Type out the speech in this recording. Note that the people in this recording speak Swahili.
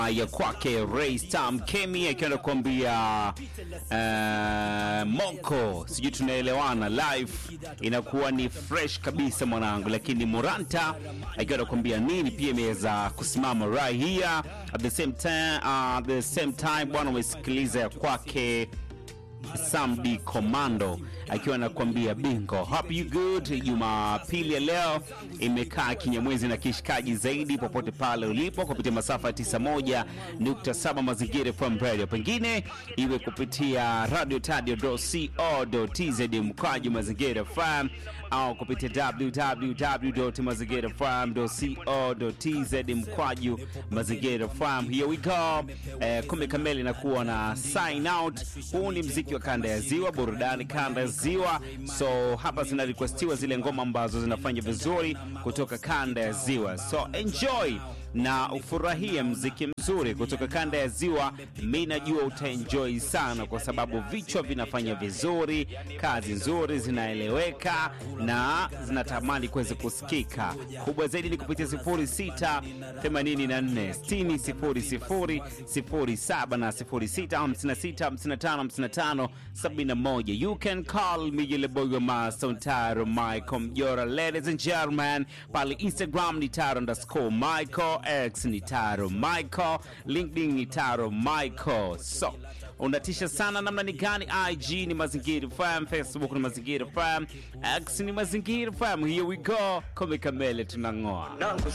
ya kwake Ray Stam Kemi akiwa anakuambia uh, Moko, sijui tunaelewana. Live inakuwa ni fresh kabisa mwanangu, lakini Moranta akiwa anakuambia nini pia imeweza kusimama right here at the same time, uh, at the same time bwana, umesikiliza ya kwake Samdi Commando akiwa anakuambia bingo. Hope you good. Jumapili ya leo imekaa kinyamwezi na kishikaji zaidi popote pale ulipo kupitia masafa ya 91.7 Mazingira FM Radio, pengine iwe kupitia radio tadio.co.tz mkwaju Mazingira FM au kupitia www.mazingirafm.co.tz mkwaju Mazingira FM. Here we go. Eh, kumi kamili nakuwa na sign out. Huu ni mziki wa kanda ya ziwa, burudani kanda ya ziwa. So hapa zina requestiwa zile ngoma ambazo zinafanya vizuri kutoka kanda ya ziwa, so enjoy na ufurahie mziki mzuri kutoka kanda ya ziwa. Mi najua utaenjoy sana, kwa sababu vichwa vinafanya vizuri, kazi nzuri zinaeleweka na zinatamani kuweza kusikika. Kubwa zaidi ni kupitia 06 84 60 00 07 na 06 56 55 55 71. You can call me yule boy wa Master Taro Michael Mjora. Ladies and gentlemen, pale Instagram ni Taro underscore Michael, X ni Taro Michael, LinkedIn ni Taro Michael. So unatisha sana namna ni gani? IG ni Mazingira FM, Facebook ni Mazingira FM, X ni Mazingira FM. Here we go, kome kamele tunang'oa.